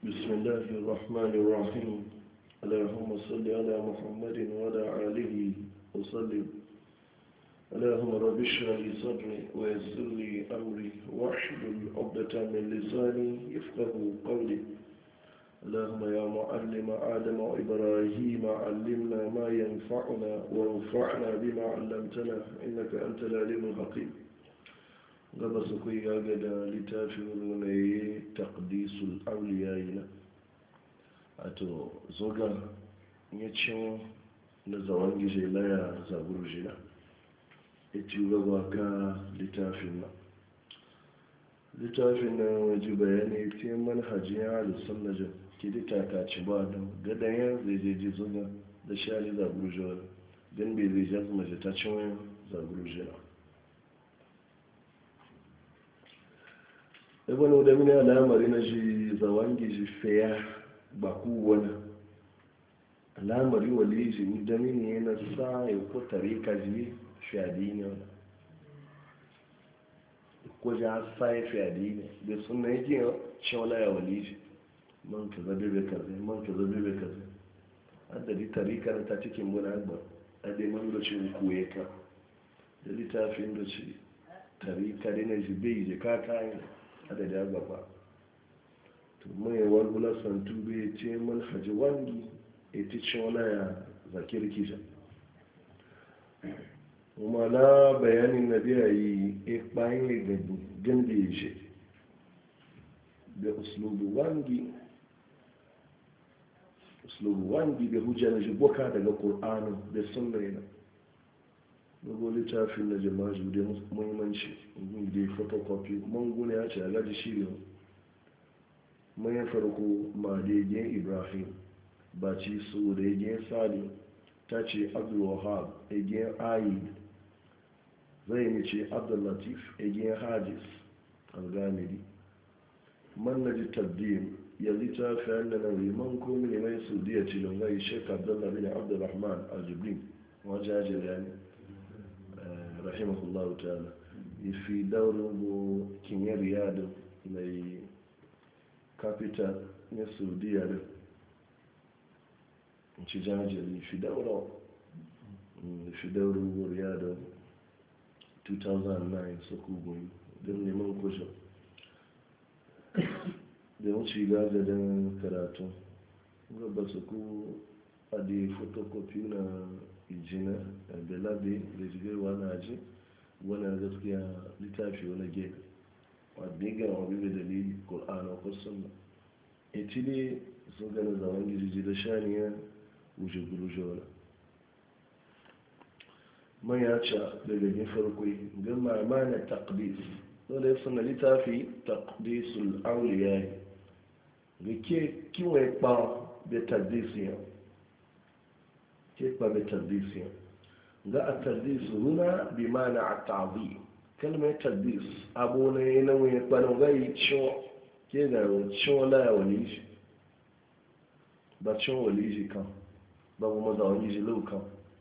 بسم الله الرحمن الرحيم اللهم صل على محمد وعلى آله وسلم اللهم رب اشرح لي صدري ويسر لي أمري واحلل عقدة من لساني يفقه قولي اللهم يا معلم آدم وإبراهيم علمنا ما ينفعنا وانفعنا بما علمتنا إنك أنت العليم الحكيم gaba su kai gaga da littafin runaye takdisul auliya yi na a to zoga ya cin na zawon gije laya zaburu jina ya ci gaba ka littafin na littafin na waje bayani ta manhajin ya halittar na jan kidi takaci ba don gadayen zai je ji zoga da shari zaburu jina don bai zai jazu mace ta cin wani zaburu jina ibn da mini alamari na shi zawangi shi feya ba ku wani alamari wali shi da mini yana sa ya ko tarika ji fiyadi ne wani ko ja sa ya fiyadi ne da suna yake shawala ya wali shi man ka zabe bai kaze man ka zabe bai kaze adadi tarika na ta cikin muna agba adai man da shi kuwa ka da littafin da shi tarika da na shi bai je ka kayan adada gaba to mai walwula santu bai ce manhaji wangi a ti wani ya zakir kisa kuma na bayanin na biya yi a bayan ya gandi ya ce da uslubu wangi uslubu wangi da hujja na jiboka daga ƙur'anu da sunna yana dogo littafin na jama'a da muhimmanci da photocopy manguna ya ce a gaji shirin mayan farko ma da yagen ibrahim ba ci su da yagen sadi ta ce abdulwahab yagen ayi zai ne ce abdullatif yagen hajjis algamidi man na ji tabdim ya littafi yadda na riman komi ne mai su diya cilin gai shek abdullahi bin abdullahman aljibrin wajajen yani rahimahullahu ta'ala ifi daurin bu kinye riyadu mai capital na saudiya da ci jajiri fi daurin fi daurin bu riyadu 2009 su kugun don neman kushin da wuce gaza don karatu gaba su ku a da photocopy na ijina da labe da jigarwa na ji wani gaskiya littafi wani gefe wadda ga wabi da dalili ƙul'ana ko sunna iti ne sun gana zaman girji da shaniya wuce guruje wani man ya ce daga yin farko ga mamana taqdis dole ya suna littafi taqdisul auliya ga ke kiwon kpa da taqdisiyan كيف ما بالتدليس جاء التدليس هنا بمعنى التعظيم كلمة تدليس أبونا ينوي يقبلوا غاي شو كذا شو لا وليج بس شو وليج كان بابو ماذا وليج لو كان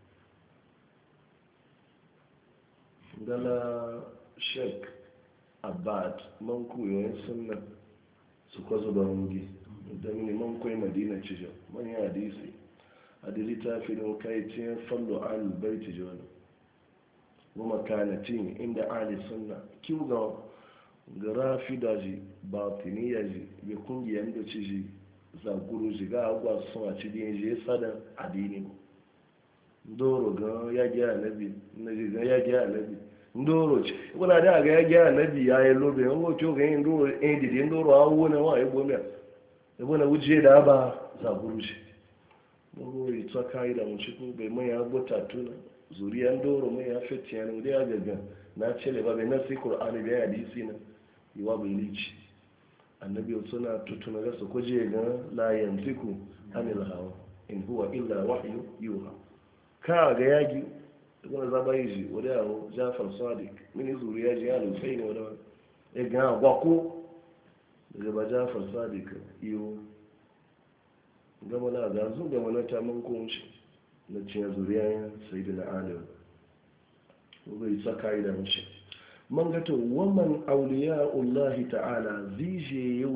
قال شك abad man koyon sunna su kwazo da rungi da mini man koyi madina cijin man yi hadisi a da littafin kaicin fallo alibaiti jona goma kanatin inda ali sunna kiw ga gara fidaji batiniya ji bai kungiyar da ci ji zaguru ji ga agwa sun a ci din ji sadan adini ndoro ga ya gi anabi na ji ga ya gi anabi ndoro ci wala da ga ya gi anabi ya yi lobe yan wato ga yin ndoro eh didi ndoro awu na wa ebo miya ebo na wuje da ba zaguru ji mawuri tsaka da mu cikin bai mai ya bota tuna zuriyan doro mai ya fiti yana wuri ya gaga na cele ba bai nasi qur'ani bai hadisi na yiwa bai lici annabi suna tutuna ga su kuje ga la yantiku anil hawa in huwa illa wahyu yuha ka ga yagi ibn zabaiji wuri ya jafar sadiq mini zuriya ji ya lusaini wada ya ga gwako daga ba jafar sadiq iyo gama na gazu gama na tamin kunshi na ciyar zuriya sai da na alim bai tsaka da mashi man gato waman auliya Allah ta'ala zije